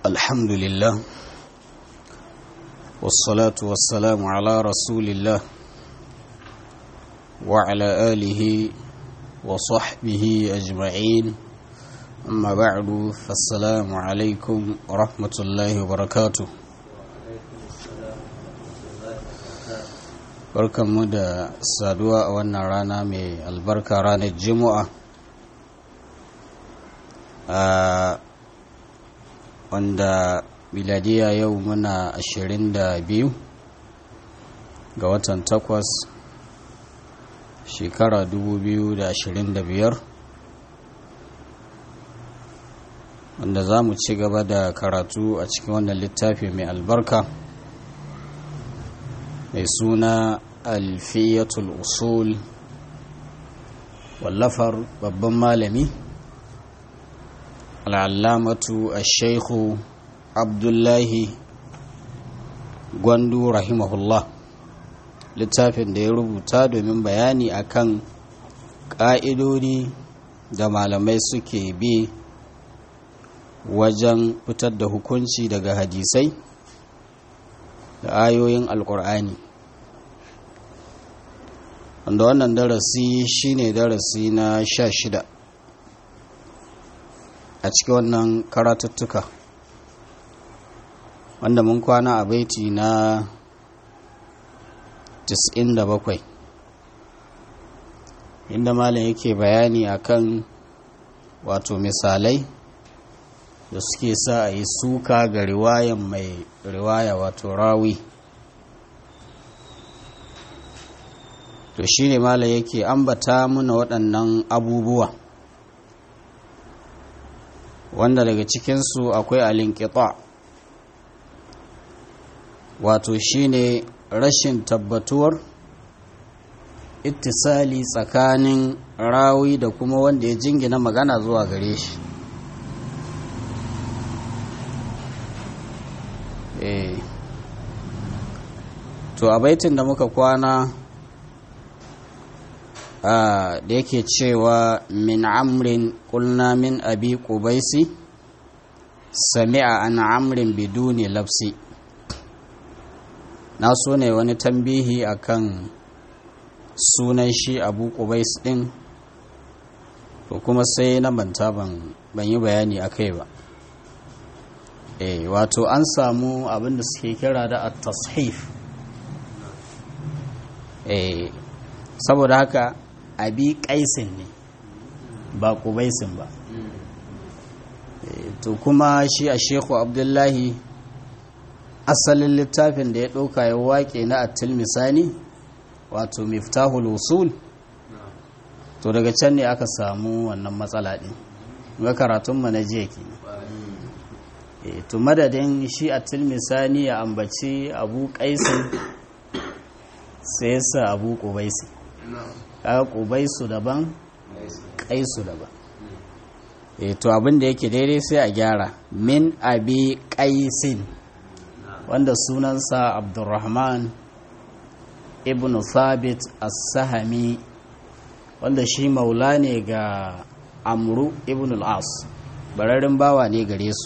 الحمد لله والصلاة والسلام على رسول الله وعلى آله وصحبه أجمعين أما بعد فالسلام عليكم ورحمة الله وبركاته barkanmu da saduwa a wannan rana mai albarka ranar juma'a a wanda miladiya yau muna ashirin da biyu ga watan takwas shekara dubu biyu da ashirin da biyar wanda za mu ci gaba da karatu a cikin wannan littafi mai albarka mai suna alfiyatul usul wallafar babban malami al'allamatu a shaikhu abdullahi gwandu rahimahullah littafin da ya rubuta domin bayani akan ƙa'idodi da malamai suke bi wajen fitar da hukunci daga hadisai da ayoyin alkur'ani wanda wannan darasi shine darasi na sha shida a cikin wannan karatuttuka wanda mun kwana a baiti na 97 inda malam yake bayani akan wato misalai da suke sa a yi suka ga riwayan mai riwaya wato rawi to shi ne mala yake ambata muna waɗannan abubuwa wanda daga cikinsu akwai alinkita wato shi ne rashin tabbatuwar ittisali tsakanin rawi da kuma wanda ya jingina magana zuwa gare shi to a baitin da muka kwana da yake cewa min amrin kulna min abi kubaisi sami'a an amrin biduni lafsi na so ne wani tambihi akan sunan shi abu kubais din to kuma sai na manta ban yi bayani a kai ba e wato an samu abinda suke kira da at-tashif e saboda haka abi kaisin ne ba kubaisin ba to kuma shi a sheku abdullahi asalin littafin da ya ɗauka ya waƙe na attil misani wato miftahul usul to daga can ne aka samu wannan matsala ɗin ga karatunmu na jiya ke to madadin shi attil misani ya ambaci abu kaisin sai yasa abu kubaisi kaga kubaisu daban kaisu daban e to abin da yake daidai sai a gyara min abi kaisin wanda sunansa abdurrahman ibn thabit as-sahami wanda shi maula ne ga amru ibn al-as bararin bawa ne gare su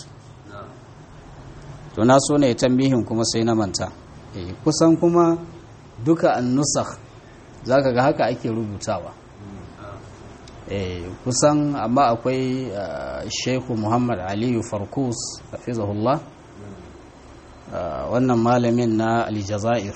to na so ne tambihin kuma sai na manta e kusan kuma duka an-nusakh zaka ga haka ake rubutawa kusan amma akwai shehu muhammad aliyu farkus hafizahullah wannan malamin na aljazair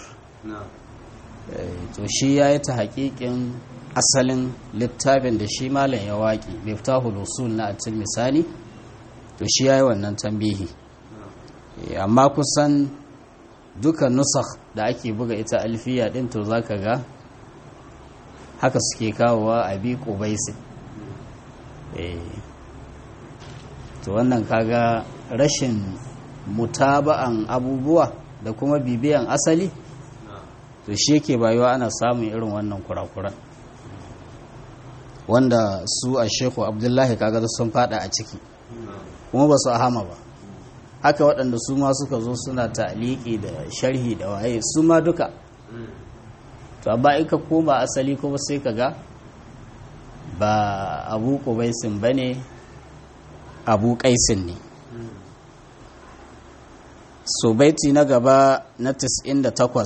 to shi ya yi ta hakikin asalin littafin da shi malam ya waƙi miftahul usul na atil misali to shi ya yi wannan tambihi amma kusan duka nusakh da ake buga ita alfiya din to zaka ga haka suke kawowa a bi ƙubaisin to wannan kaga rashin mutaba'an abubuwa da kuma bibiyan asali to shi yake bayuwa ana samun irin wannan kurakuran wanda su a sheku abdullahi kaga sun fada a ciki kuma ba su hama ba haka waɗanda su ma suka zo suna ta'aliki da sharhi da waye su ma duka to amma in ka koma asali kuma sai ka ga ba abu kubaisin ba ne abu kaisin ne so baiti na gaba na 98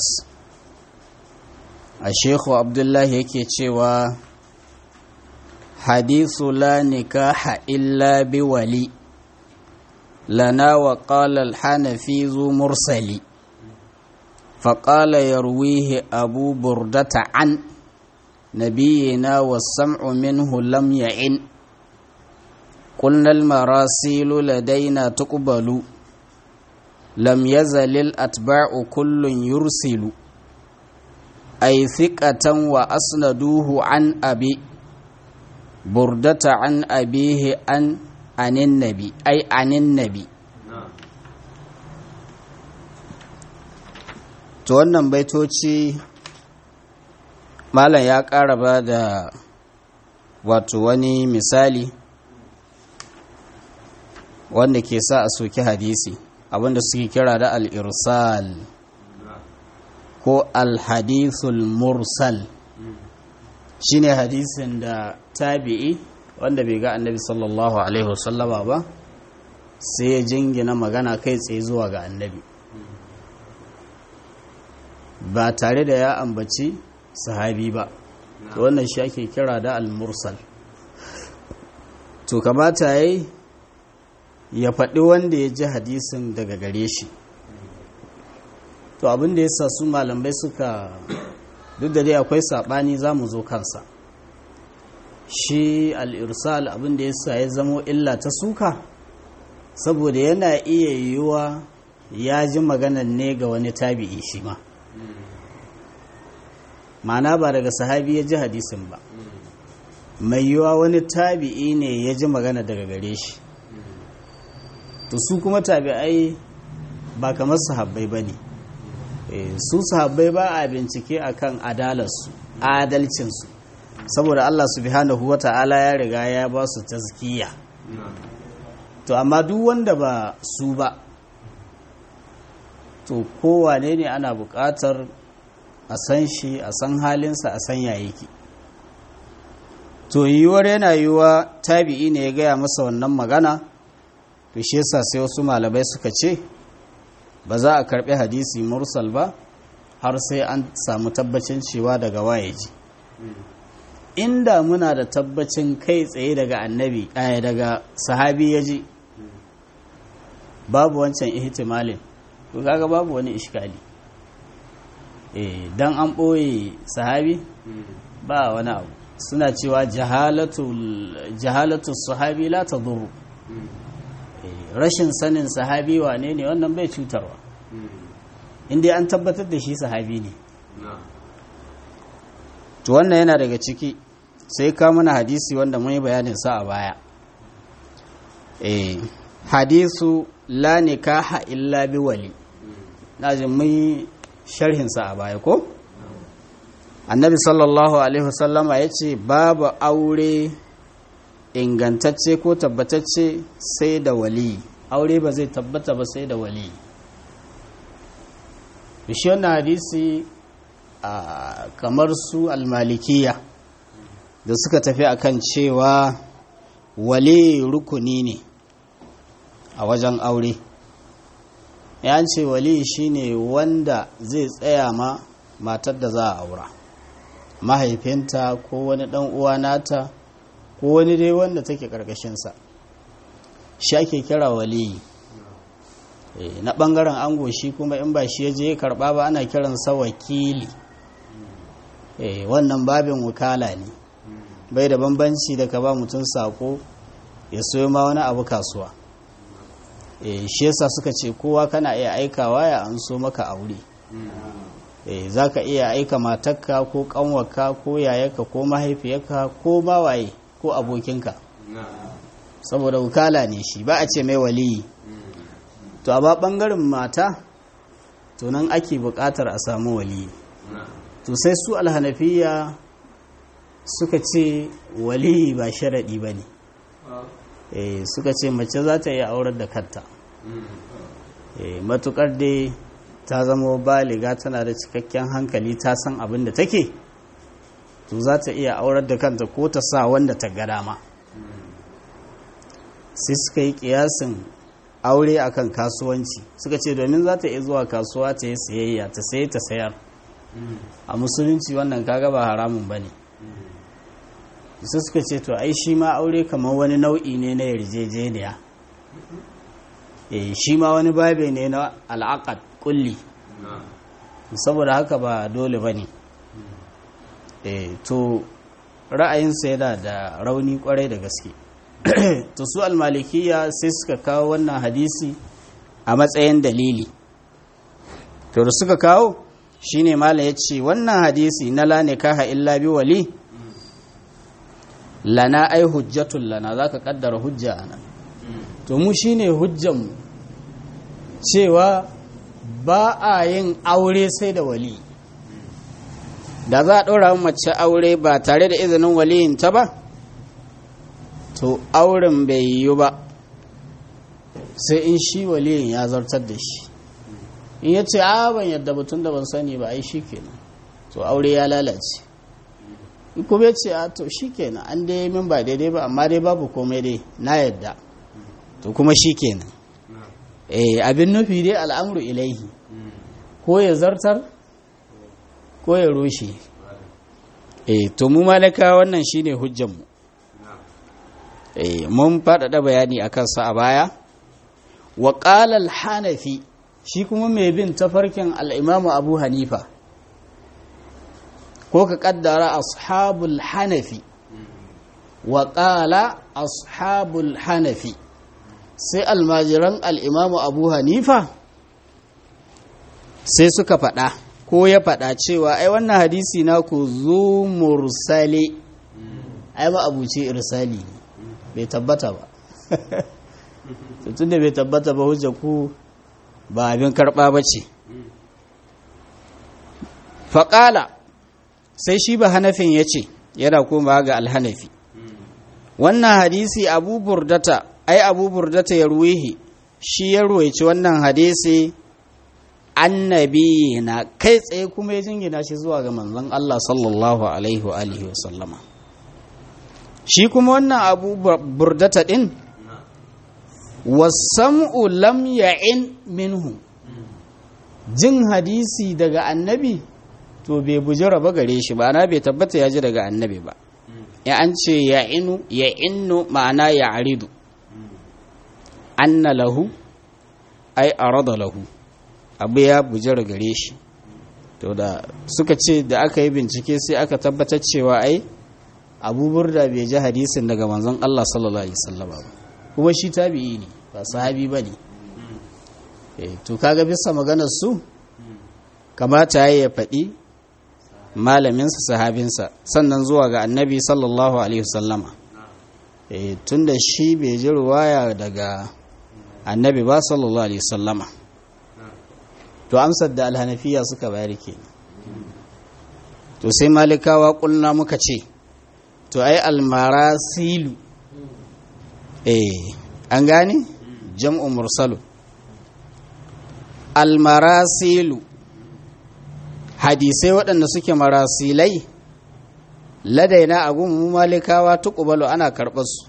a shekhu abdullahi yake cewa hadithu la nikaha illa bi wali lana wa qala al-hanafi zu mursali فقال يرويه أبو بردة عن نبينا والسمع منه لم يعن قلنا المراسيل لدينا تقبل لم يزل الأتباع كل يرسل أي ثقة وأسندوه عن أبي بردة عن أبيه عن عن النبي أي عن النبي to wannan baitoci malam ya ƙara ba da wato wani misali wanda ke sa a soki hadisi abinda suke kira da al'irsal ko alhadithul mursal shine hadisin da tabi'i wanda bai ga annabi sallallahu alaihi wasallama ba sai ya jingina magana kai tsaye zuwa ga annabi ba tare da ya ambaci sahabi ba to wannan shi ake kira da al-mursal to kamata yayi ya faɗi wanda ya ji hadisin daga gare shi to abin da yasa su malamai suka duk da dai akwai saɓani za mu zo kansa shi al-irsal abin da yasa ya zamo illa ta suka saboda yana iya yiwuwa ya ji maganan ne ga wani tabi'i shi ma ma'ana ba daga sahabi ya ji hadisin ba mai yiwa wani tabi'i ne ya ji magana daga gare shi to su kuma tabi'ai ba kamar sahabbai ba ne su sahabbai ba a bincike akan adalarsu adalcinsu saboda Allah subhanahu wa ta'ala ya riga ya ba su tazkiya to amma duk wanda ba su ba to kowane ne ana buƙatar a san shi a san halinsa a san yake to yiwuwar yana yiwuwa tabi'i ne ya gaya masa wannan magana to shi yasa sai wasu malamai suka ce ba za a karbi hadisi mursal ba har sai an samu tabbacin cewa daga waye ji inda muna da tabbacin kai tsaye daga annabi ɗaya daga sahabi ya ji babu wancan ihtimalin to kaga babu wani iskali eh dan an ɓoye sahabi ba wani abu suna cewa jahalatu sahabi la ta duru rashin sanin sahabi wane ne wannan bai cutarwa inda an tabbatar da shi sahabi ne to wannan yana daga ciki sai ka mana hadisi wanda mun yi bayanin sa a baya eh hadisu la nikaha illa bi wali na ji mun yi sharhinsa a baya ko? annabi sallallahu alaihi wasallama ya ce babu aure ingantacce ko tabbatacce sai da wali aure ba zai tabbata ba sai da wali shi wannan hadisi a kamar su almalikiya da suka tafi akan cewa wali rukuni ne a wajen aure ya ce wali shine wanda zai tsaya ma matar da za a aura mahaifinta ko wani dan uwa nata ko wani dai wanda take karkashinsa shi ake kira wali na bangaren ango shi kuma in ba shi ya je karba ba ana kiransa wakili wannan babin wakala ne bai da bambanci da ka ba mutum sako ya soyo ma wani abu kasuwa shi yasa suka ce kowa kana iya aikawa ya an so maka aure za ka iya aika matakka ko kanwarka ko yayarka ko mahaifiyarka ko bawaye ko abokinka saboda wukala ne shi ba a ce mai waliyi to a ba bangaren mata to nan ake bukatar a samu waliyi to sai su alhanafiya suka ce waliyi ba sharaɗi ba ne suka ce mace za ta iya aurar da kanta matukar dai ta zama baliga tana da cikakken hankali ta san abin da take to za ta iya aurar da kanta ko ta sa wanda ta ga dama sai suka yi kiyasin aure akan kasuwanci suka ce domin za ta iya zuwa kasuwa ta yi sayayya ta saye ta sayar a musulunci wannan kaga ba haramun ba ne sai suka ce to ai shi ma aure kamar wani nau'i ne na yarjejeniya eh shi ma wani babe ne na al'aqad kulli saboda haka ba dole ba ne eh to ra'ayinsa yana da rauni kwarai da gaske to su almalikiya sai suka kawo wannan hadisi a matsayin dalili to da suka kawo shine mala ya ce wannan hadisi na la nikaha illa bi wali lana ai hujjatun lana za ka kaddara hujja a nan to mu shine hujjanmu cewa ba a yin aure sai da wali da za a ɗora mace aure ba tare da izinin waliyinta ba to auren bai yiwu ba sai in shi waliyin ya zartar da shi in ya ce a ban yadda batun da ban sani ba ai shi kenan to aure ya lalace in kuma ya ce a to shi kenan an dai min ba daidai ba amma dai babu komai dai na yadda to kuma shi kenan eh abin nufi dai al'amuru ilaihi ko ya zartar ko ya rushe eh to mu malaka wannan shine hujjanmu eh mun faɗaɗa bayani a kansa a baya wa ƙalal hanafi shi kuma mai bin tafarkin al'imamu abu hanifa ko ka ƙaddara ashabul hanafi wa ƙala ashabul hanafi sai almajiran al'imamu abu hanifa sai suka faɗa ko ya faɗa cewa ai wannan hadisi na ku zo mursale ai ma abuci irsali ne bai tabbata ba tun da bai tabbata ba hujja ku ba abin karɓa ba ce faƙala sai shi ba hanafin ya ce yana koma ga alhanafi wannan hadisi abu burdata ai abu burdata ya ruwihi shi ya ruwaici wannan hadisi annabi na kai tsaye kuma ya jingina shi zuwa ga manzon Allah sallallahu alaihi wa alihi wa sallama shi kuma wannan abu burdata din wasam'u lam ya'in minhu jin hadisi daga annabi to bai bujira ba gare shi ba na bai tabbata ya ji daga annabi ba ya an ce ya'inu ya'innu ma'ana ya'ridu anna lahu ai arada lahu abu ya bujira gare shi to da suka ce da aka yi bincike sai aka tabbatar cewa ai abu burda bai ji hadisin daga manzon Allah sallallahu alaihi wasallam ba kuma shi tabi'i ne ba sahabi bane eh to kaga bisa maganar su kamata ya faɗi malaminsa sahabinsa sannan zuwa ga annabi sallallahu alaihi wasallama eh tunda shi bai ji ruwaya daga annabi ba sallallahu alaihi wasallama to amsar da alhanafiya suka bayar ke to sai malikawa kulna muka ce to ai almarasilu eh an gane jam'u mursalu almarasilu hadisai waɗanda suke marasilai ladaina a gun malikawa tuƙubalu ana karɓar su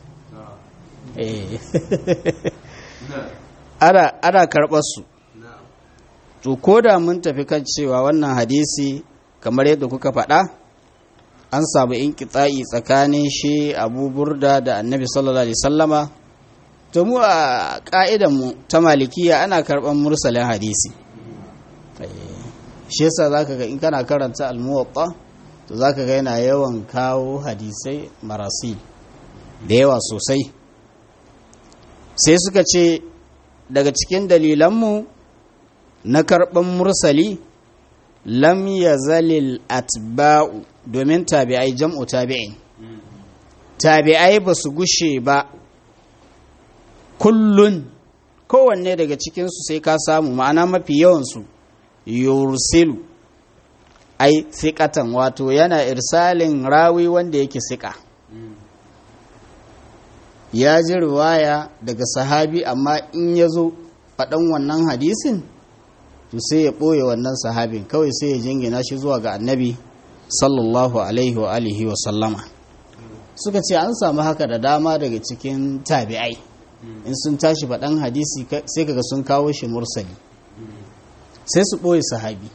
ana karɓar su to ko da mun tafi kan cewa wannan hadisi kamar yadda kuka faɗa an samu inkitsa'i tsakanin shi abu burda da annabi sallallahu alaihi sallama to mu a mu ta malikiya ana karɓar mursalin hadisi shi yasa zaka ga in kana karanta almuwatta to zaka ga yana yawan kawo hadisai marasi da yawa sosai sai suka ce daga cikin dalilanmu na karɓar mursali lam ya zalil atba'u domin tabi'ai jam'u tabi'in tabi'ai ba su gushe ba kullun kowanne daga cikinsu sai ka samu ma'ana mafi yawansu yursilu ai fiƙatan wato yana irsalin rawi wanda yake siƙa ya ji riwaya daga sahabi amma in ya zo faɗan wannan hadisin to sai ya ɓoye wannan sahabin kawai sai ya jingina shi zuwa ga annabi sallallahu alaihi wa alihi wa sallama suka ce an samu haka da dama daga cikin tabi'ai in sun tashi faɗan hadisi sai kaga sun kawo shi mursali sai su ɓoye sahabi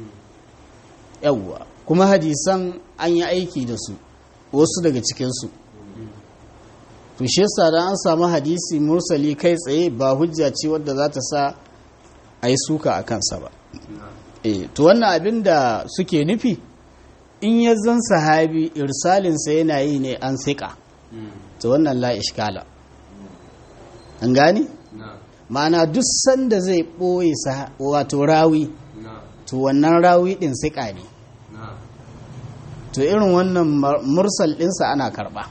yawwa kuma hadisan an yi aiki da su wasu daga cikinsu to shi yasa da an samu hadisi mursali kai tsaye ba hujja ce wadda za ta sa a yi suka a kansa ba e to wannan abin da suke nufi in ya zan sahabi irsalinsa yana yi ne an siƙa to wannan la ishkala an gani ma'ana duk sanda zai ɓoye wato rawi to wannan rawi ɗin siƙa ne to irin wannan mursal ɗinsa ana karɓa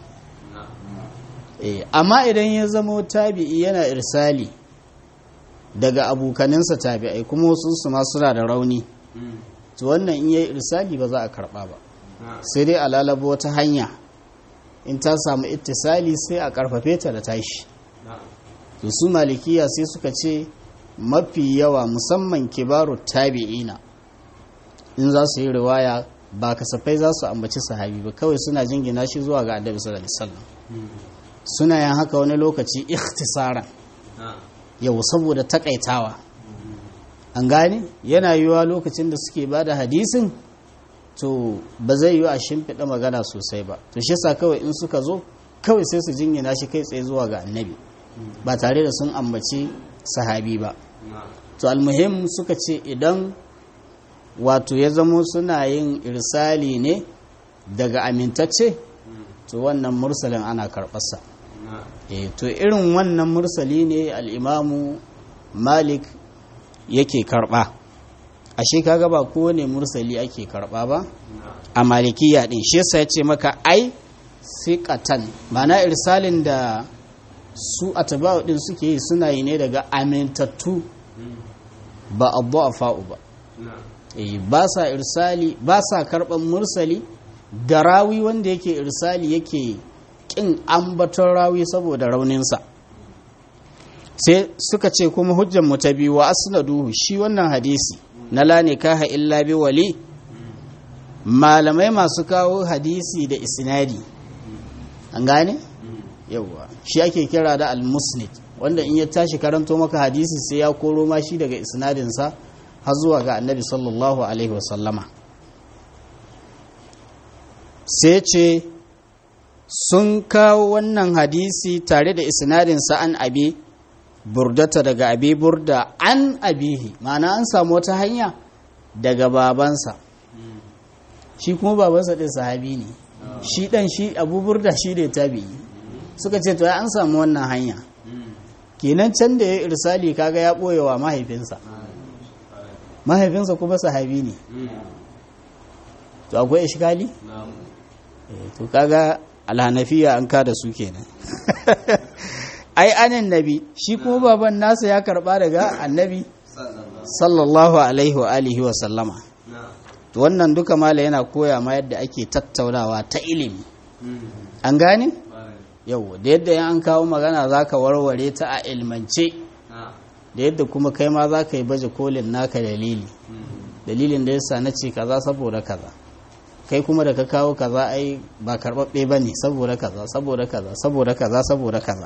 amma idan ya zama tabi'i yana irsali daga abokaninsa tabi'ai kuma wasu su ma suna da rauni to wannan in yayi irsali ba za a karɓa ba sai dai a lalabo wata hanya in ta samu ittisali sai a karfafe ta da tashi to su malikiya sai suka ce mafi yawa musamman kibaru tabi'ina in za su yi riwaya ba kasafai za su ambaci sahabi ba kawai suna jingina shi zuwa ga annabi sallallahu alaihi wasallam suna yin haka wani lokaci ikhtisaran yau saboda takaitawa an gane yana yiwuwa lokacin da suke bada hadisin to ba zai yiwu a shimfiɗa magana sosai ba to shi sa kawai in suka zo kawai sai su jingina shi kai tsaye zuwa ga annabi ba tare da sun ambaci sahabi ba to almuhim suka ce idan wato ya zamo suna yin irsali ne daga amintacce to wannan mursalin ana karɓarsa e to irin wannan mursali ne al'imamu malik yake karɓa ashe kaga ba kowane mursali ake karɓa ba a malikiya ɗin shi yasa ya ce maka ai siƙatan mana irsalin da su a tabawa ɗin suke yi suna yi ne daga amintattu ba abu a fa'u ba ba sa irsali ba sa karɓar mursali da rawi wanda yake irsali yake ƙin ambaton rawi saboda rauninsa sai suka ce kuma hujjan mu ta biyu wa asnaduhu shi wannan hadisi na la nikaha illa bi wali malamai masu kawo hadisi da isnadi an gane yawwa shi ake kira da al-musnid wanda in ya tashi karanto maka hadisi sai ya koro ma shi daga isnadinsa har zuwa ga annabi sallallahu alaihi wasallama sai ce sun kawo wannan hadisi tare da isnadinsa an abi burdata daga abi burda an abihi ma'ana an samu wata hanya daga babansa shi kuma babansa ɗin sahabi ne shi ɗan shi abu burda shi ne tabi'i suka ce to an samu wannan hanya kenan can da ya irsali kaga ya ɓoye wa mahaifinsa mahaifinsa kuma sahabi ne to akwai ishkali to kaga alhanafiya an kada su kenan ai anan nabi shi kuma baban nasa ya karba daga annabi sallallahu alaihi wa alihi wa sallama to wannan duka mala yana koya ma yadda ake tattaunawa ta ilimi an gane yau da yadda an kawo magana zaka warware ta a ilmance da yadda kuma kai ma zaka yi baje kolin naka dalili dalilin da yasa na ce kaza saboda kaza kai kuma da ka kawo kaza ai ba karɓaɓɓe ba ne saboda kaza saboda kaza saboda kaza saboda kaza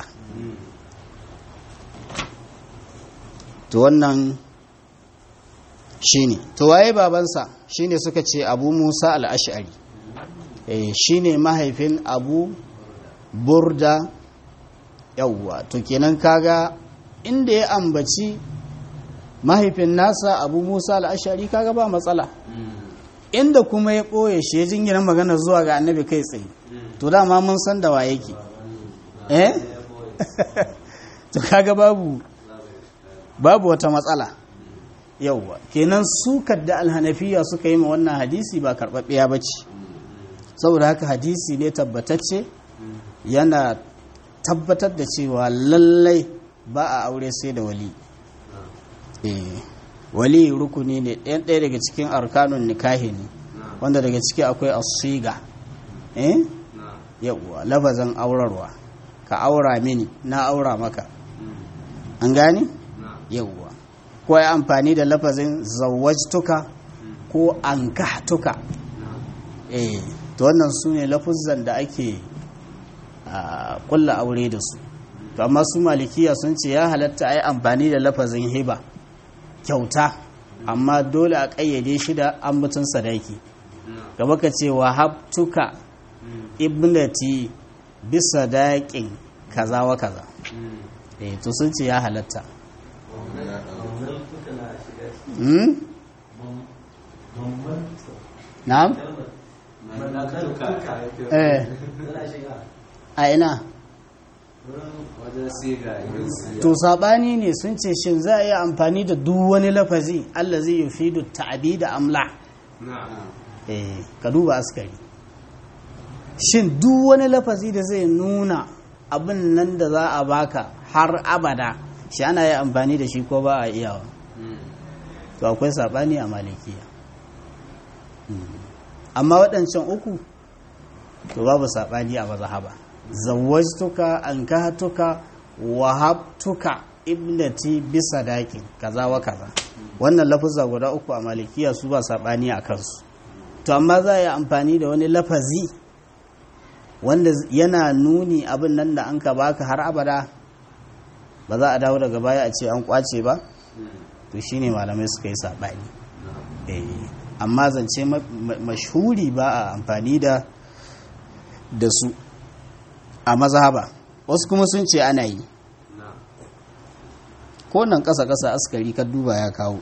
to wannan shi ne to waye babansa shi ne suka ce abu musa al'ashari shi ne mahaifin abu burda yawwa to kenan kaga inda ya ambaci mahaifin nasa abu musa al'ashari kaga ba matsala inda kuma ya ɓoye shi ya jingina magana zuwa ga annabi kai tsaye to dama mun san da wa yake eh to kaga babu babu wata matsala yauwa kenan sukar da alhanafiya suka yi ma wannan hadisi ba karɓaɓɓiya ba ce saboda haka hadisi ne tabbatacce yana tabbatar da cewa lallai ba a aure sai da wali eh wali rukuni ne ɗayan ɗaya daga cikin arkanun nikahi ne wanda daga ciki akwai asiga eh yawwa lafazan aurarwa ka aura mini na aura maka an gane yawwa ko ya amfani da lafazin zawajtuka ko ankahtuka eh to wannan su ne lafuzan da ake kulla aure da su to amma su malikiya sun ce ya halatta a yi amfani da lafazin hiba kyauta amma dole a ƙayyade shi da ambatun sadaki gaba ka ce wa habtuka ibnati bisa daƙin kaza wa kaza eh to sun ce ya halatta hmm? na'am eh a ina to sabani ne sun ce shin za a yi amfani da duk wani lafazi Allah zai yi fi ta'abi da amla eh ka duba askari shin duk wani lafazi da zai nuna abin nan da za a baka har abada shi ana yi amfani da shi ko ba a iyawa to akwai sabani a malikiya amma waɗancan uku to babu sabani a mazhaba zawwajtuka ankahatuka wahabtuka ibnati bisa dakin kaza wa kaza wannan lafuzza guda uku a malikiya su ba sabani a kansu to amma za a yi amfani da wani lafazi wanda yana nuni abin nan da an ka baka har abada ba za a dawo daga baya a ce an kwace ba to shine malamai suka yi sabani amma zance mashhuri ba a amfani da da su a mazhaba wasu kuma sun ce ana yi ko nan ƙasa-ƙasa askari ka duba ya kawo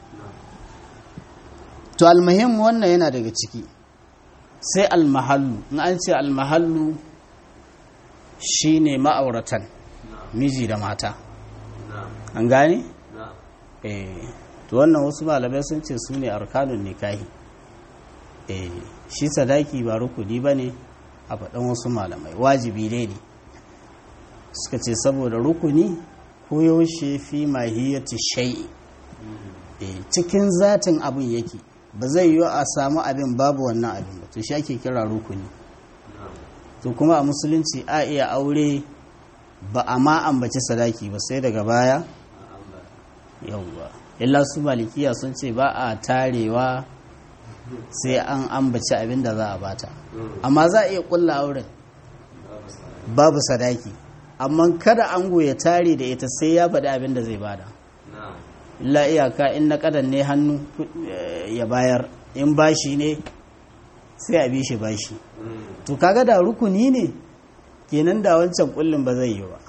to almuhim wannan yana daga ciki sai almahallu in an ce almahallu shine ma'auratan miji da mata an gane? eh to wannan wasu malamai sun ce su ne arkanun nikahi eh shi sadaki ba rukuni ba ne a faɗin wasu malamai wajibi dai ne suka ce saboda rukuni ko yaushe fi mahiyati shai'i cikin zatin abin yake ba zai yi a samu abin babu wannan abin ba to shi ake kira rukuni to kuma a musulunci a iya aure ba a ma ambaci sadaki ba sai daga baya yauwa illa su malikiya sun ce ba a tarewa sai an ambaci abin da za a bata amma za a iya kulla auren babu sadaki amma kada ango ya tare da ita sai ya faɗi abin da zai bada illa iyaka in na kadan ne hannu ya bayar in bashi ne sai a bi shi bashi to kaga da rukuni ne kenan da wancan kullum ba zai yi ba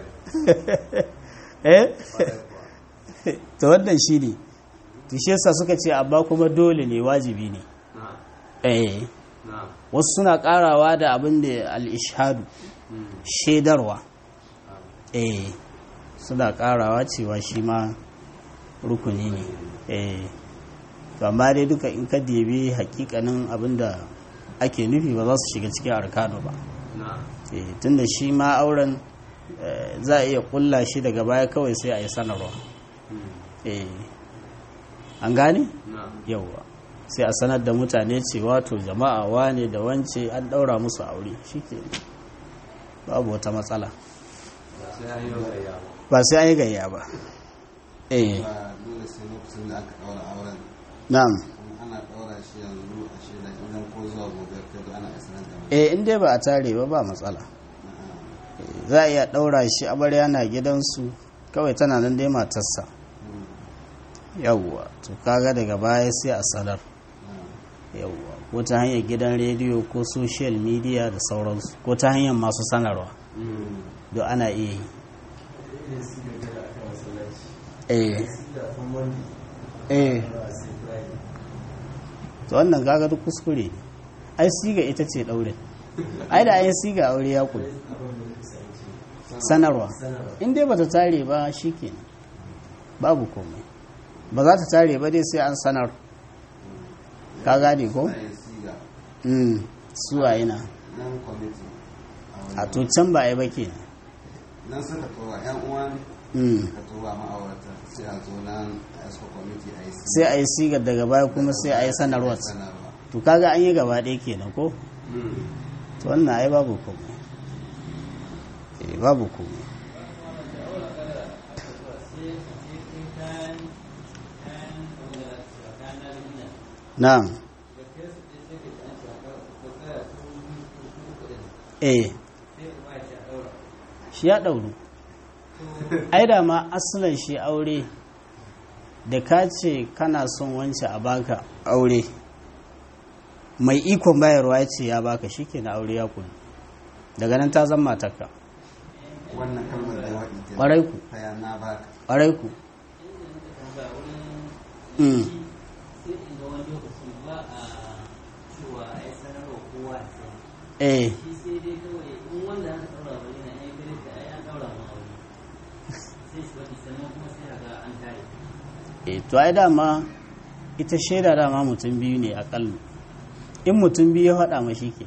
eh to wannan shi ne tushe sa suka ce amma kuma dole ne wajibi ne eh wasu suna karawa da abin da al-ishhadu shaidarwa eh suna karawa cewa shi ma rukuni ne eh to amma dai duka in ka debi hakikanin abin da ake nufi ba za su shiga cikin arkano ba eh tunda shi ma auren za a iya kulla shi daga baya kawai sai a yi sanarwa eh an gane yauwa sai a sanar da mutane cewa to jama'a wane da wance an daura musu aure shike babu wata matsala ba sai an yi gayya ba eh dole sai lokacin da aka daura auren na'am ana daura shi yanzu a shaida idan ko zuwa gobe kai ana sanar da eh in dai ba a tare ba ba matsala za a iya daura shi amarya na gidansu kawai tana nan dai matarsa yawwa to kaga daga baya sai a sanar yawwa ko ta hanyar gidan rediyo ko social media da sauransu ko ta hanyar masu sanarwa don ana iya yi eh eh to wannan kaga duk kuskure ne ai siga ita ce daurin ai da ai siga aure ya kula sanarwa in dai bata tare ba shikenan babu komai ba za ta tare ba dai sai an sanar ka gane ko? mm suwa yana nan kwamiti a to can ba a yi ba ke nan suka tura yan uwan mm ka tura ma'aurata sai a zo nan a yasko kwamiti a yi sai a yi sigar daga baya kuma sai a yi sanarwa sanarwa to kaga an yi gaba ɗaya kenan ko to wannan ai babu komai eh babu komai na'am eh shi ya ɗauru ai da ma asalin shi aure da ka ce kana son wance a baka aure mai ikon bayarwa ya ce ya baka shi ke na aure ya kunu daga nan ta zama matarka wannan kalmar da waɗi ke ƙwarai ku kaya na baka ƙwarai ku Mm. sai in ga wani lokaci ba a cewa ya sanarwa kowa ya sani eh shi sai dai kawai in wanda aka ɗaura wani na ya gare ka ya ɗaura ma wani sai su faɗi sannan kuma sai a ga an tare eh to ai dama ita shaida dama mutum biyu ne aƙalla in mutum biyu ya faɗa ma shi ke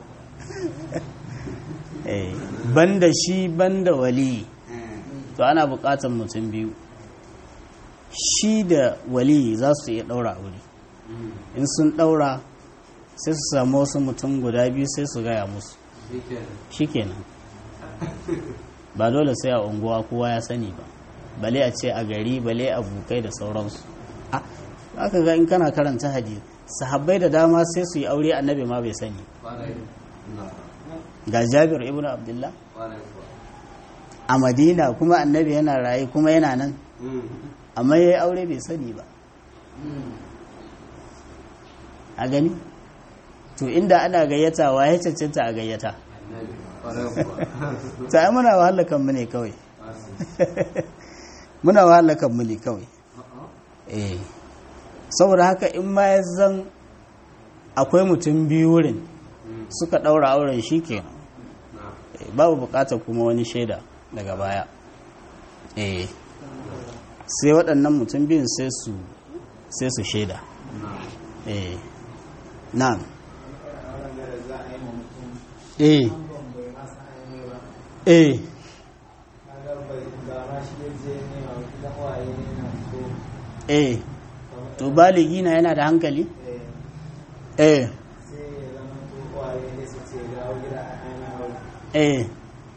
eh banda shi banda wali to ana buƙatar mutum biyu shi da wali za su iya ɗaura aure in sun ɗaura sai su samu wasu mutum guda biyu sai su gaya musu shi kenan ba dole sai a unguwa kowa ya sani ba bale a ce a gari bale a bukai da sauransu Ah, aka ga in kana karanta hadisi sahabbai da dama sai su yi aure annabi ma bai sani ga jabir ibn abdullah a madina kuma annabi yana raye kuma yana nan amma ya yi aure bai sani ba a gani to inda ana gayyata wa ya cancanta a gayyata ta yi muna wahala kanmu ne kawai muna wahala kanmu ne kawai eh saboda haka in ma ya zan akwai mutum biyu wurin suka ɗaura auren shi kenan Eh, babu bukatar kuma wani shaida daga baya eh sai waɗannan mutum biyun sai su sai su shaida eh na'am eh eh eh to baligi na yana da hankali eh eh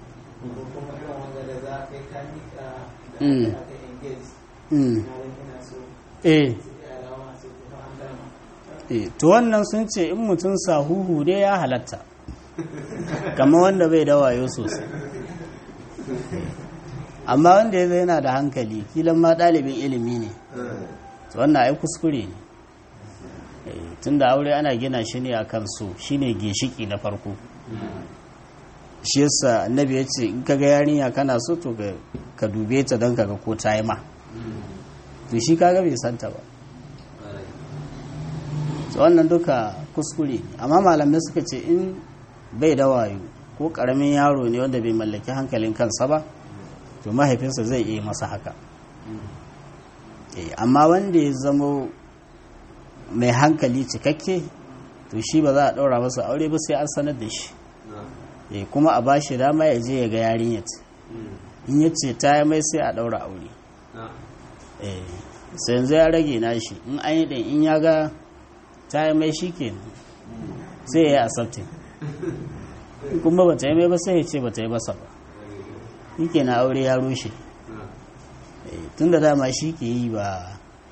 Mm. Mm. eh eh to wannan sun ce in mutum sahuhu dai ya halatta kamar wanda bai da wayo sosai amma wanda ya zai yana da hankali kilan ma ɗalibin ilimi ne to wannan ai kuskure ne Eh, tunda aure ana gina shi ne akan so shine ginshiki na farko shi yasa annabi ya ce in kaga yarinya kana so to ka- ka dube ta don kaga ko ta yi ma to shi kaga bai santa ba to wannan duka kuskure ne amma malamai suka ce in bai da wayo ko karamin yaro ne wanda bai mallaki hankalin kansa ba to mahaifinsa zai iya masa haka Eh, amma wanda ya zamo mai hankali cikakke to shi ba za a ɗaura masa aure ba sai an sanar da shi Eh, kuma a bashi dama ya je ya ga yarinyar in ya ce ta yi mai sai a ɗaura aure Eh, sai yanzu ya rage nashi in an yi ɗin in ya ga ta yi mai shi kenan sai ya yi asabtin kuma ba ta yi mai ba sai ya ce ba ta yi masa ba shi kenan aure ya rushe Eh, tun da dama shi ke yi ba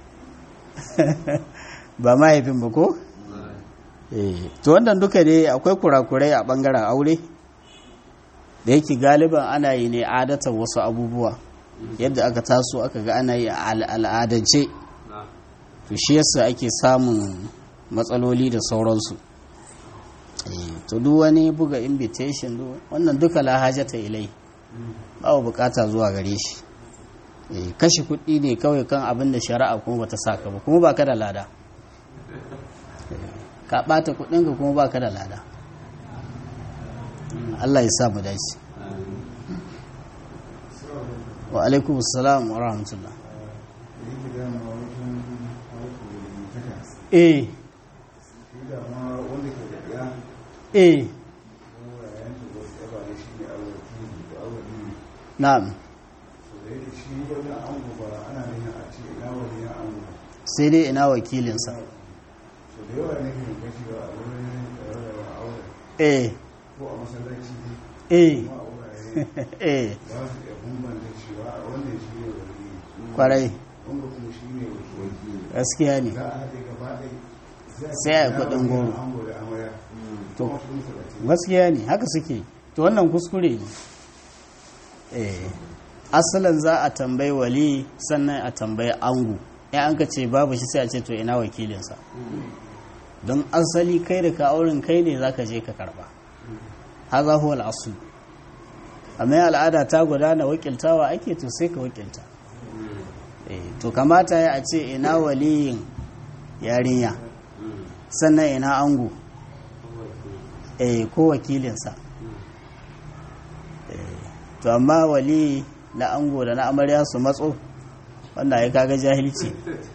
ba mahaifin ba ko? Eh, to wannan duka dai akwai kurakurai a bangaren aure da yake galiban ana yi ne adatan wasu abubuwa yadda aka taso aka ga ana yi a al- al'adance to shi yasa ake samun matsaloli da sauransu Eh, to duk wani buga invitation duk- wannan duka lahajata ilai babu bukata zuwa gare shi Eh, kashe kuɗi ne kawai kan abin da shari'a kuma bata saka ba kuma baka da lada Eh, ka ɓata kuɗinka kuma baka da lada Allah ya sa mu dace wa alaikum salam wa rahmatullah eh eh na'am sai dai ina wakilinsa eh eh eh kwarai gaskiya ne sai a yi kudin goro to gaskiya ne haka suke to wannan kuskure ne eh asalin za a tambayi wali sannan a tambayi angu ya an ka ce babu shi sai a ce to ina wakilinsa don asali kai da ka auren kai ne za ka je ka karba haza huwa al'asu amma al'ada ta gudana wakiltawa ake to sai ka wakilta Eh, to kamata ya a ce ina waliyin yarinya sannan ina angu eh ko wakilinsa Eh, to amma wali na ango da na amarya su matso wanda ya kaga jahilci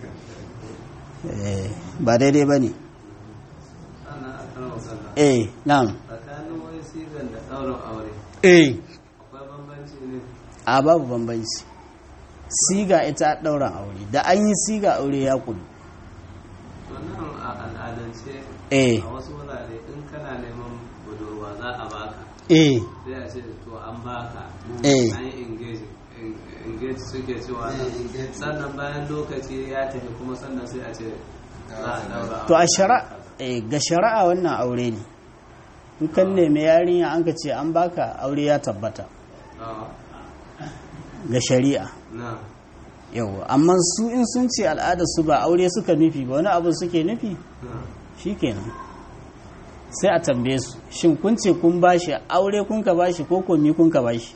Eh, ba daidai ba ne sannan a kan wasalla eh na'am tsakanin wani sigan da ɗaurin aure eh akwai bambanci ne a babu bambanci siga ita ɗauran aure da an yi siga aure ya kudu wannan a al'adance eh a wasu wurare in kana neman budurwa za a baka eh sai a ce to an baka Eh. an yi engage engage suke cewa sannan bayan lokaci ya tafi kuma sannan sai a ce za a daura to a shari'a eh, ga shari'a wannan aure ne in kan nemi yarinya an ka ce an baka aure ya tabbata ga shari'a na yau amma su in sun ce al'ada su ba aure suka nufi ba wani abu suke nufi na shikenan sai a tambaye su shin kun ce kun bashi aure kun ka bashi ko komi kun ka bashi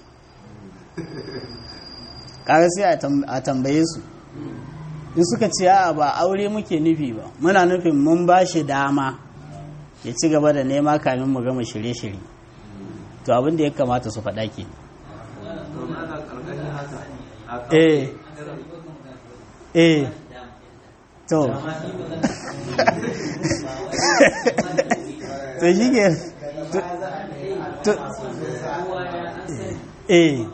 kaga sai a tam- a tambaye su in suka ce a ba aure muke nufi ba muna nufin mun bashi dama ya ci gaba da nema kamin mu gama shirye-shirye to abin da ya kamata su faɗa ke to mana karkashin haka a kan eh eh to to shi ke to eh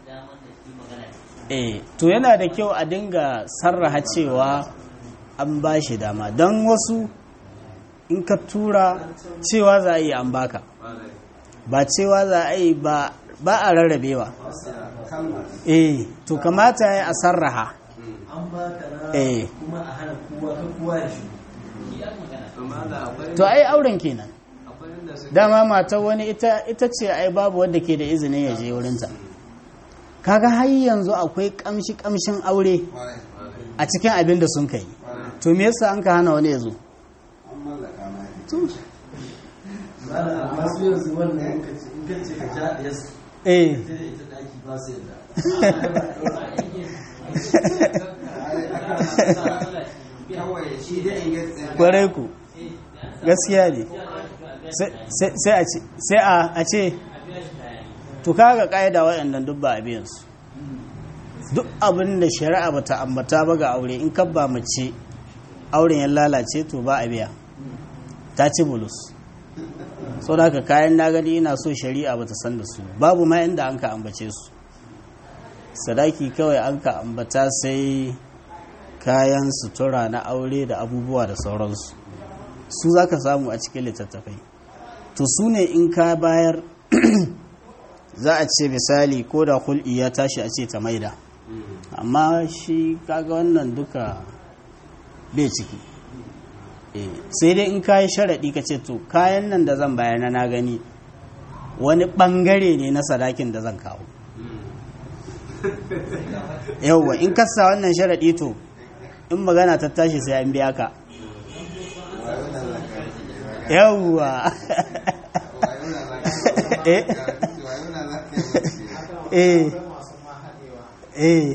eh to yana da kyau a dinga sarraha cewa an ba shi dama don wasu in ka tura cewa za a yi an baka ƙwarai. ba cewa za a yi ba ba a rarrabewa eh to kamata ya a sarraha an ba ka na eh kuma a hana kowa ka kowa ya shi to mana akwai to ai auren kenan akwai inda suke dama matar wani ita ita ce ai babu wanda ke da izinin ya je wurinta kaga har yanzu akwai kamshi kamshin aure kwarai a cikin abin da sun kai to me yasa an ka hana wani ya zo an mallaka ma ne Malam, amma su yanzu wannan in ka ce in ka ce ka ja ɗaya su eh ita da ita ɗaki ba su yadda kawai shi dai in ga kwarai ku gaskiya ne sai sai a ce sai a a ce to kaga ƙa'ida waɗannan duk ba a biyan su duk abin da shari'a bata ambata ba ga aure in kabba mace auren ya lalace to ba a biya ta ci bulus so da haka kayan na gani ina so shari'a bata san da su babu ma inda an ka ambace su sadaki kawai an ka ambata sai kayan sutura na aure da abubuwa da sauransu su za ka samu a cikin littattafai to su ne in ka bayar za a ce misali ko da hul'i ya tashi a ce ta maida amma shi kaga wannan duka bai ciki Eh, sai dai in kayi sharaɗi ka ce to kayan nan da zan bayar na na gani wani ɓangare ne na sadakin da zan kawo yauwa in kasa wannan sharaɗi to in magana ta tashi sai an biya ka yauwa eh eh eh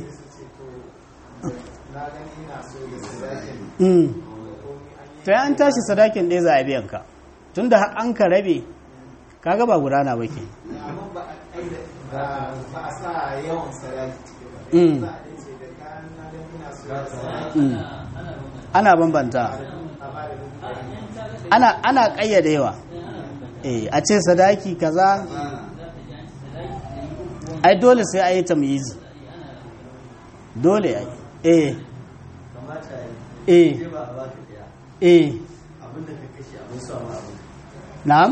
mm to ya an tashi sadakin ɗaya za a biyan ka tun da an ka rabe kaga ba gudana ba ke ba a sa yawan sarari Mm, za a ce da kayan na dan ina so ya sarari mm. ana bambanta a ba da dubu ɗari ana ana ƙayyadewa eh a ce sadaki kaza ai dole sai a yi tamyizi dole ai eh kamata ya eh yi ba a baka ɗaya eh abinda ka kashe abin sa ma abin na'am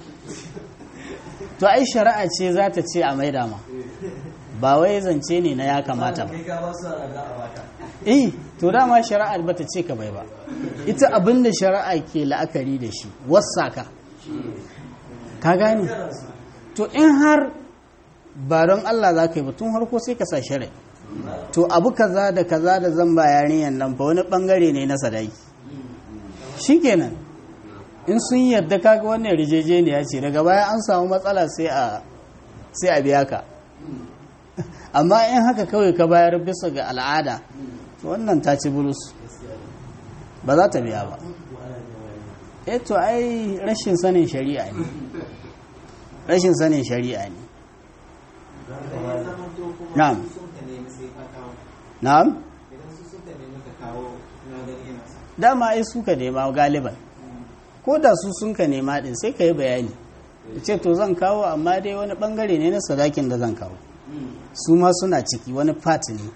to ai shari'a ce za ta ce a maida ma ba wai zance ne na ya kamata ba kai ka ba su ana za a baka eh to dama shari'a bata ce ka bai ba ita abin da shari'a ke la'akari da shi wasaka ka gane kana su to in har ba don Allah za ka yi ba tun harko sai ka sa shari'a to abu kaza da kaza da zan ba yarinyar nan fa wani bangare ne na sadaki shikenan in sun yarda kaga wannan rijejeniya ce daga baya an samu matsala sai a sai a biya ka amma in haka kawai ka bayar bisa ga al'ada to wannan ta ci bulus ba za ta biya ba eh to ai rashin sanin shari'a ne rashin sanin shari'a ne na'am na'am idan su suka nemi ka kawo na gani yana sa dama ai suka nema galiban ko da su sun ka nema din sai ka yi bayani ya ce to zan kawo amma dai wani bangare ne na sadakin da zan kawo su ma suna ciki wani part ne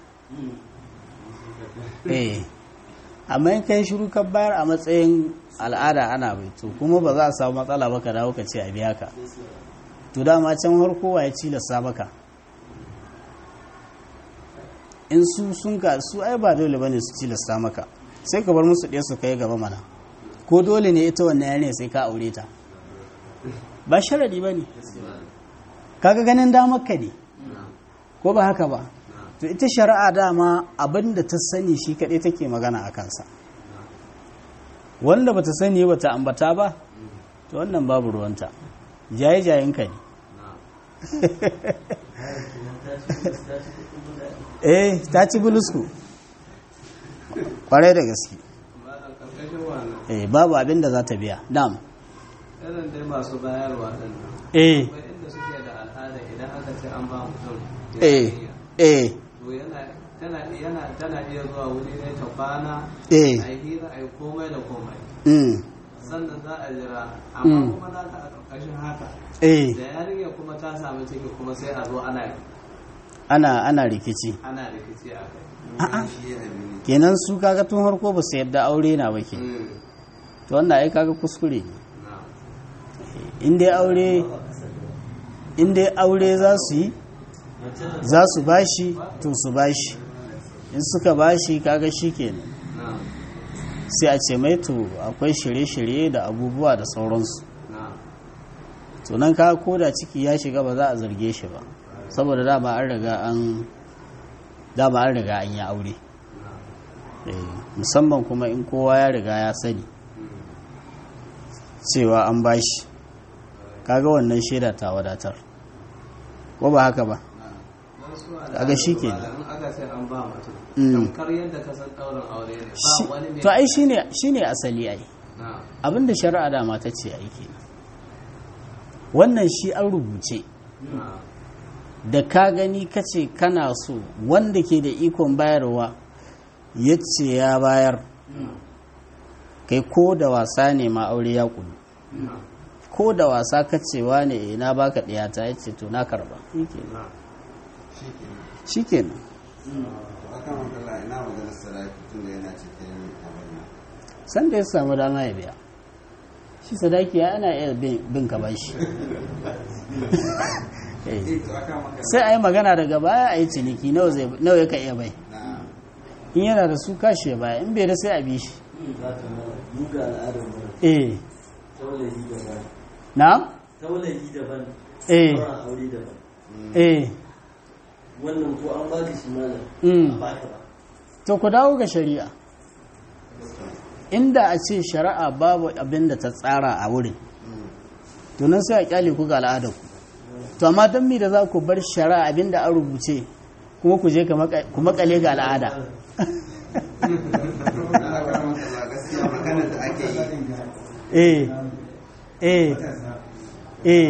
eh amma in kai shiru ka bayar a matsayin al'ada ana bai to kuma ba za a samu matsala ba ka dawo ka ce a biya ka to dama can har kowa ya cilasta maka in su sun ka su ai ba dole bane su cilasta maka sai ka bar musu ɗaya su kai gaba mana ko dole ne ita wannan yare sai ka aure ta ba sharadi ba ne kaga ganin damar ka ne ko ba haka ba to ita shari'a dama abin da ta sani shi kaɗai take magana a kansa wanda bata sani ba ta ambata ba to wannan babu ruwanta jaye-jayen ka ne eh ta ci bulusku kwarai da gaske ba da karkashin wannan eh babu abin da za ta biya dam irin dai masu bayarwa ɗin nan eh akwai inda suke da al'ada idan aka ce an ba mutum eh eh to yana tana yana tana iya zuwa wuri ne ta kwana eh a yi hira a yi komai da komai mm, sannan za a jira amma Mm. kuma za ka a ƙarƙashin haka eh da yarinya kuma ta samu ciki kuma sai a zo ana ana ana rikici ana rikici a kai a'a shi ya abi ne kenan su kaga tun harko ba su yadda aure na ba ke Mm. to wannan ai kaga kuskure ne na in dai aure in dai aure za su yi za su bashi to su bashi in suka bashi kaga shikenan na sai a ce mai to akwai shirye-shirye da abubuwa da sauransu na to nan ka koda ciki ya shiga ba za a zarge shi ba saboda dama an riga an dama an riga an yi aure Eh, musamman kuma in kowa ya riga ya sani cewa an bashi kaga wannan shaida ta wadatar ko ba haka ba don su a Kaga shi kenan. in aka ce an ba mutum Mm. tamkar yadda ka san ɗaurin aure ne Shi- ba wani ne to ai shine shine asali ai na abinda shari'a dama ta ce aiki wannan shi an rubuce na da ka gani ka ce kana so wanda ke da ikon bayarwa ya ce ya bayar kai ko da wasa ne ma aure ya kulu na ko da wasa ka cewa ne na baka ɗiyata ya ce to na karba na shi kenan to akan wakala ina maganar sadaki tun da yana cikin abin nan san da ya samu dama ya biya shi sadaki ya ana iya bin bin ka bashi Eh, eh to akan wakala sai a yi magana daga baya a yi ciniki nawa zai- nawa ya ka iya bai na in yana da su kashi ya baya in bai da sai a bi shi za ta mana duga al'adar mu eh taulayi daban na taulayi daban eh sauran aure daban eh wannan ko an baka shi mana mm. ba ka ba to ku dawo ga shari'a inda a ce shari'a babu abin da ta tsara a wurin to nan sai a kyale ku ga al'adar ku to amma don mi da za ku bar shari'a abin da an rubuce kuma ku je ku makale ga al'ada na akan wakala gaskiya maganar da ake yi eh eh eh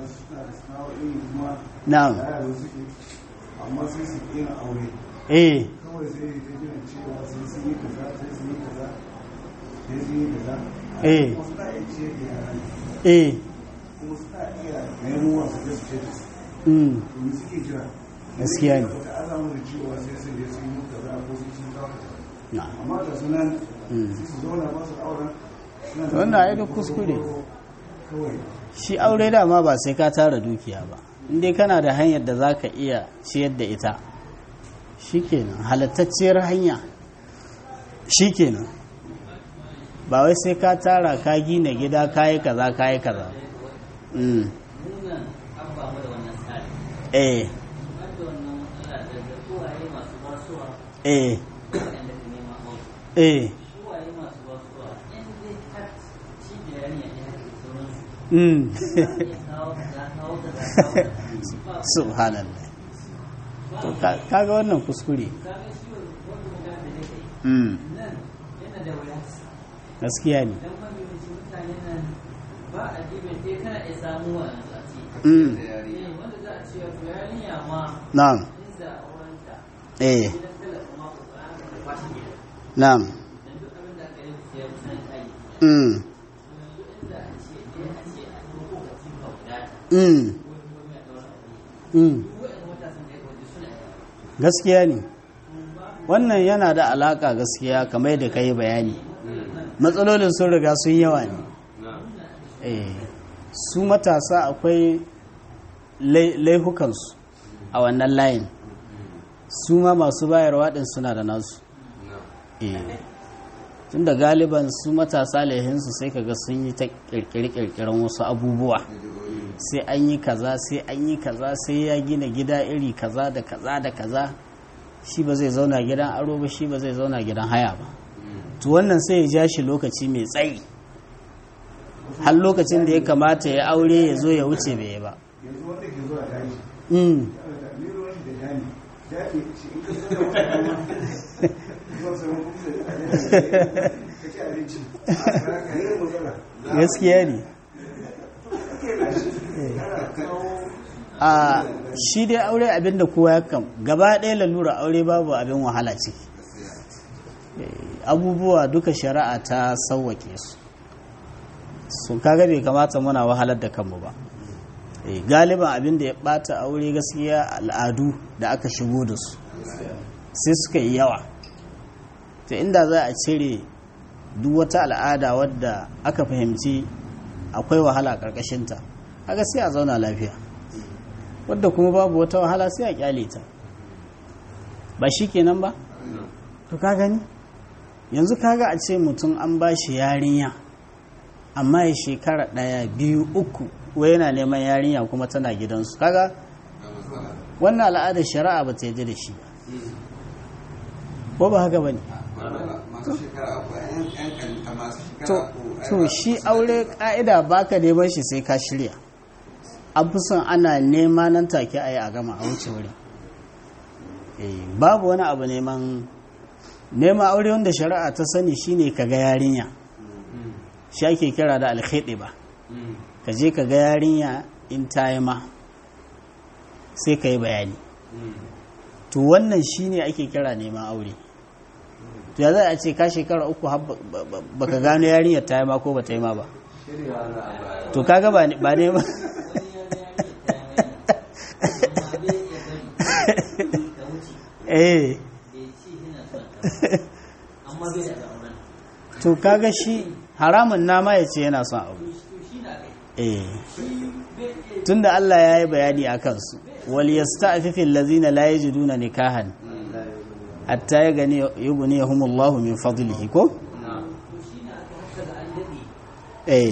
na'am amma sai su ƙera aure eh kawai sai ta gina cewa sai sun yi kaza sai sun yi kaza sai sun yi kaza eh wasu ta iya ce da yara eh kuma su ta iya nemo wasu da su ce da su mm domin suke jira Gaskiya ne. wata alamu da cewa sai sun je sun yi kaza ko sai sun kawo kaza na'am amma da sunan Mm. sai su zauna ba su auren suna da Wannan ai duk kuskure. kawai shi aure dama ba sai ka tara dukiya ba indai kana da hanyar da za ka iya ciyar da ita shikenan halattacciyar hanya shikenan ba wai sai ka tara ka gina gida kayi kaza kayi kaza mm. munan an ba mu da wannan tsari eh wanda wannan matsala daga uwaye masu basuwa eh waɗanda ka nema aure eh uwaye masu basuwa in dai har shi da yarinya ya haka sauransu mm ya kawo kaza kawo kaza kawo kaza ba subhanallah to ka- kaga wannan kuskure kaga shi wanda magana da nake mm nan yana da wuya gaskiya ne dan mafi yawancin mutane nan ba a dibin dai kana iya samu wa yanzu a ce mm eh, wanda za a ce wato yarinya ma na'am inda aurenta eh gidan talaka ma ko ba ka da kwashi gida na'am dan duk abin da aka yi sai ya kusan kai mm yanzu inda a ce dai a ce a ɗauko ka cikin wadata mm ko kuma ya ɗaura aure mm duk waɗanda matasan da ya kwaje suna yi gaskiya ne wannan yana da alaka gaskiya kamar da ka yi bayani matsalolin sun riga sun yawa ne eh su matasa akwai lai- laifukansu a wannan layin su ma masu bayarwa din suna da nasu eh tun da galiban su matasa laihinsu sai kaga sun yi ta kirkiri-kirkiran wasu abubuwa sai an yi kaza sai an yi kaza sai ya gina gida iri kaza da kaza da kaza shi ba zai zauna gidan aro ba shi ba zai zauna gidan haya ba to wannan sai ya ja shi lokaci mai tsayi har lokacin da ya kamata ya aure ya zo ya wuce bai yi ba yanzu wanda ke zuwa daji Mm, da ni ruwan shi da dani daji shi in ka zo da wata zuwa sauran kuma da ka ci abinci ka yi matsala gaskiya ne a shi dai aure abinda kowa ya kam gaba ɗaya lalura aure babu abin wahala ciki Eh, abubuwa duka shari'a ta sauwake su su kaga bai kamata muna wahalar da kanmu ba Eh, galiban abin da ya bata aure gaskiya al'adu da aka shigo da su sai suka yi yawa to inda za a cire duk wata al'ada wadda aka fahimci akwai wahala ƙarƙashinta haka sai a zauna lafiya wadda kuma babu wata wahala sai a kyale ta ba shi kenan ba to ka gani yanzu kaga a ce mutum an ba shi yarinya amma ya shekara ɗaya biyu uku wai yana neman yarinya kuma tana gidansu kaga wannan al'adar shari'a ba ta yi da shi ba ko ba haka ba ne masu shekara uku yan yan kan masu to, shekara uku ai to ba- shi aure ka'ida baka neman shi sai ka shirya an fi son ana nema nan take a yi a gama a wuce wurin Eh, babu wani abu neman neman aure wanda shari'a ta sani shine ka ga yarinya shi ake kira da alkhidi ba ka je ka ga yarinya in ta yi ma sai ka yi bayani to wannan shine ake kira neman aure to ya za a ce ka shekara uku har ba- ba- ba- baka gano yarinyar ta yi ma ko ba ta yi ma ba to kaga ba ne ba ne ba eh to kaga shi haramun nama ya ce yana son abu eh tunda Allah ya yi bayani a kansu wal yasta'fifu allazina la yajiduna nikahan hatta ya gani yughniyahumullahu min fadlihi ko eh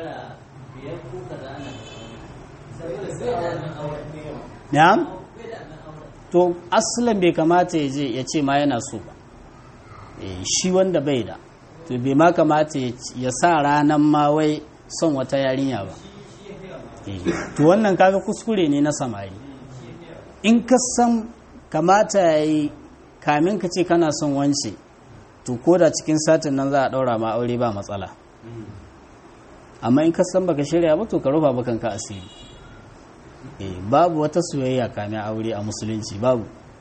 na'am to aslan bai kamata ya je ya ce ma yana so ba Eh, shi wanda bai da to bai ma kamata ya c- ya sa ranan ma wai son wata yarinya ba Eh, to wannan kaga kuskure ne na samari in ka san kamata ya yi kamin ka ce kana son wance to ko da cikin satin nan za a ɗaura ma aure ba matsala amma in ka san baka shirya ba to ka rufa bakanka asiri Eh, babu wata soyayya kamin aure a musulunci babu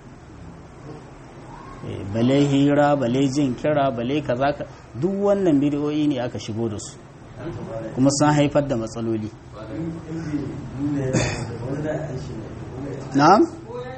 Eh, bale hira bale jin kira bale kaza ka duk wannan bidiyoyi ne aka shigo da su kuma sun haifar da matsaloli na'am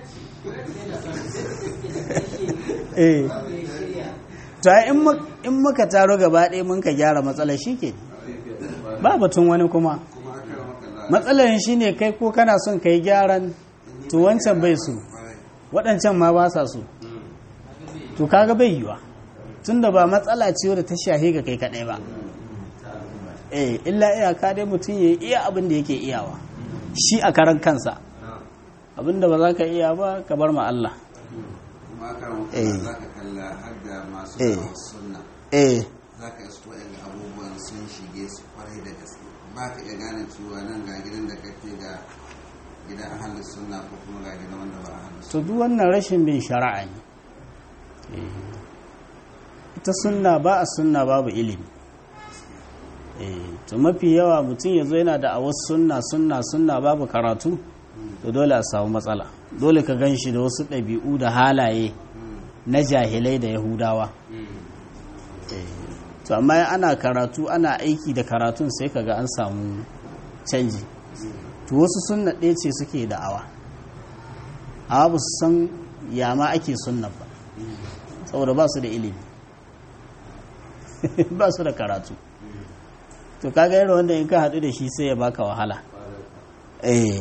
eh to ai in mu- in muka taro gaba ɗaya mun ka gyara matsalar shi ke ba batun wani kuma kuma aka yi maka la matsalar shi ne kai ko kana son ka yi gyaran to wancan bai su waɗancan ma ba sa so to kaga bai yiwa tunda ba matsala ce wadda ta shahe ga kai kaɗai ba eh illa iyaka dai mutum ya iya abin da yake iyawa shi a karan kansa abinda ba za ka iya ba ka bar ma Allah kuma karan Eh. kuma za ka kalla har da masu Eh. kawo sunna eh za ka isko yan abubuwan sun shige su kwarai da gaske ba ka iya gane cewa nan ga gidan da kake ga gidan ahalin sunna ko kuma ga gidan wanda ba ahalin sunna to duk wannan rashin bin shari'a ne Eh. ita sunna ba a sunna babu ilimi eh to mafi yawa mutum ya zo yana da awas sunna sunna sunna babu karatu to dole a samu matsala dole ka gan shi da wasu ɗabi'u da halaye na jahilai da yahudawa Eh, to amma ana karatu ana aiki da karatun sai kaga an samu canji to wasu sunna ɗaya ce suke da'awa amma ba su san yama ake sunna ba saboda ba su da ilimi ba su da karatu to kaga irin wanda in ka haɗu da shi sai ya baka wahala eh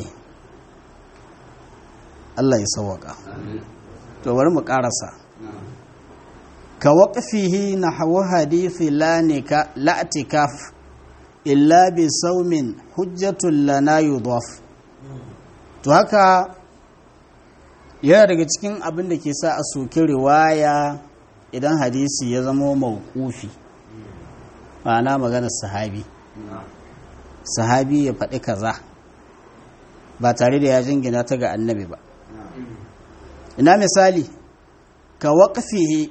Allah ya sauwaka to bari mu ƙarasa ka waƙafihi na hawa hadithi lanika la'atikaf illa bi saumin hujjatun lana yudhaf to haka yana daga cikin abin da ke sa a soki riwaya idan hadisi ya zama mawqufi ma'ana maganar sahabi sahabi ya faɗi kaza ba tare da ya jingina ta ga annabi ba ina misali ka waƙafihi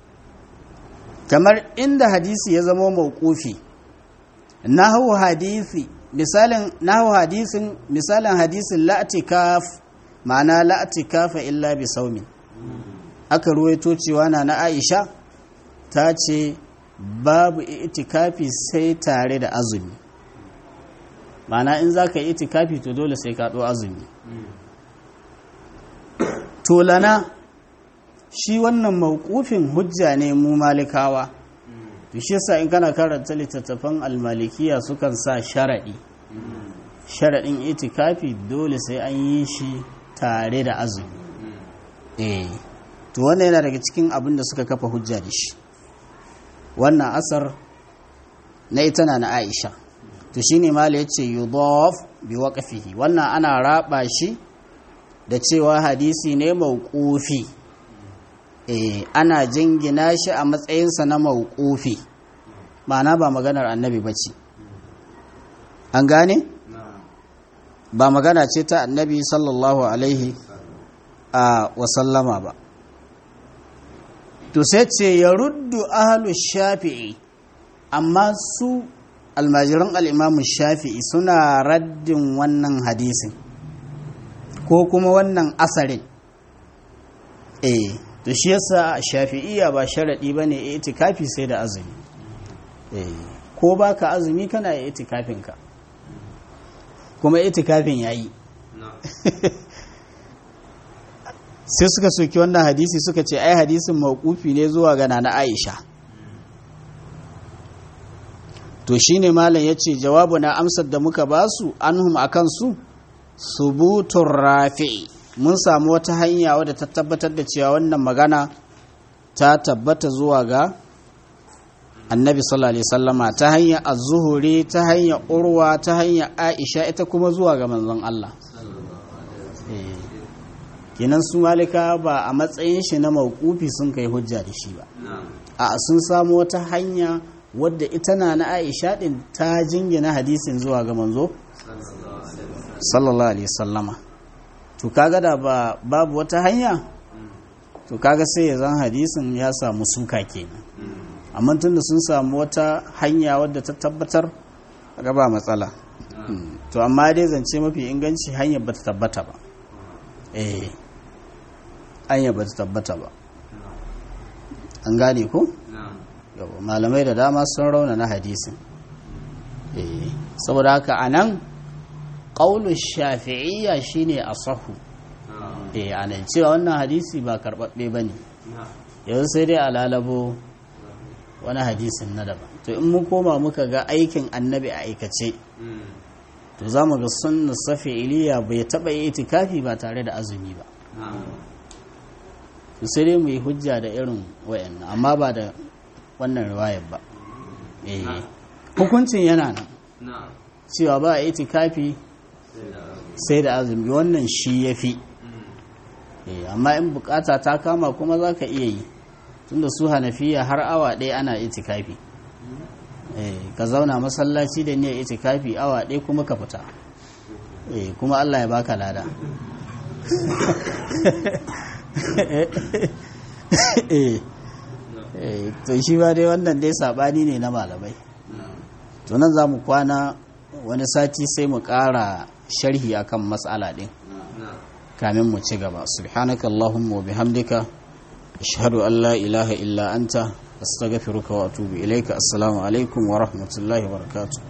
kamar inda hadisi ya zama mawqufi nahu hadisi misalin nahu hadisin misalin hadisin la'tikaf ma'ana la'tikafa illa bi saumin aka ruwaito cewa na na Aisha ta ce babu itikafi sai tare da azumi ma'ana in za ka yi itikafi to dole sai ka ɗo azumi to lana shi wannan mawqufin hujja ne mu malikawa to shi yasa in kana karanta littattafan almalikiya sukan sa sharadi sharadin itikafi dole sai an yi shi tare da azumi eh to wannan yana daga cikin abin da suka kafa hujja da shi wannan asar na ita na na Aisha to shine mala yace yudaf bi waqfihi wannan ana raba shi da cewa hadisi ne mauqufi eh ana jingina shi a matsayinsa na mauqufi ma'ana ba maganar annabi bace an gane ba magana ce ta annabi sallallahu alaihi a wasallama ba to sai ce ya ruddu ahalu shafi'i amma su almajiran al'imamu shafi'i suna raddin wannan hadisin ko kuma wannan asarin eh to shi yasa shafi'iyya ba sharaɗi ba ne itikafi sai da azumi eh ko ba ka azumi kana itikafinka kuma itikafin ya yi sai suka soki wannan hadisi suka ce ai hadisin mawqufi ne zuwa ga nana Aisha to shine malam yace jawabu na amsar da muka basu anhum akan su subutur rafi'i mun samu wata hanya wadda ta tabbatar da cewa wannan magana ta tabbata zuwa ga annabi sallallahu alaihi wasallama ta hanyar az-zuhuri ta hanyar urwa ta hanyar aisha ita kuma zuwa ga manzon Allah eh kenan su malika ba a matsayin shi na mawkufi sun kai hujja da shi ba a sun samu wata hanya wadda ita na na aisha din ta jingina hadisin zuwa ga manzo sallallahu alaihi sallama to kaga da ba babu wata hanya to kaga sai ya zan hadisin ya samu suka kenan amma tunda sun samu wata hanya wadda ta tabbatar ga ba matsala to amma dai zance mafi inganci hanyar ba ta tabbata ba eh anya ba ta tabbata ba an gane ko? yau malamai da dama sun rauna na hadisin saboda haka a nan ƙaunar shafi'iyya shine a sahu eh a nan cewa wannan hadisi ba karɓaɓɓe ba ne yanzu sai dai a lalabo wani hadisin na daban to in mun koma muka ga aikin annabi a aikace to za mu ga sunna safi iliya bai taɓa yi itikafi ba tare da azumi ba sai dai mu yi hujja da irin wayannan amma ba da wannan riwayar ba hukuncin yana nan cewa ba a itikafi sai da azumi wannan shi ya fi Eh, amma in bukata ta kama kuma za ka iya yi tunda su hanafiya har awa ɗaya ana itikafi Eh, ka zauna masallaci da niyyar itikafi awa ɗaya kuma ka fita Eh, kuma Allah ya baka lada Eh, eh, to shi ba dai wannan dai sabani ne na malamai to nan za mu kwana wani sati sai mu ƙara sharhi akan matsala ɗin kamin mu ci gaba subhanaka allahumma wa bihamdika ashhadu an la ilaha illa anta astaghfiruka wa atubu ilaika assalamu alaikum wa rahmatullahi wa barakatuh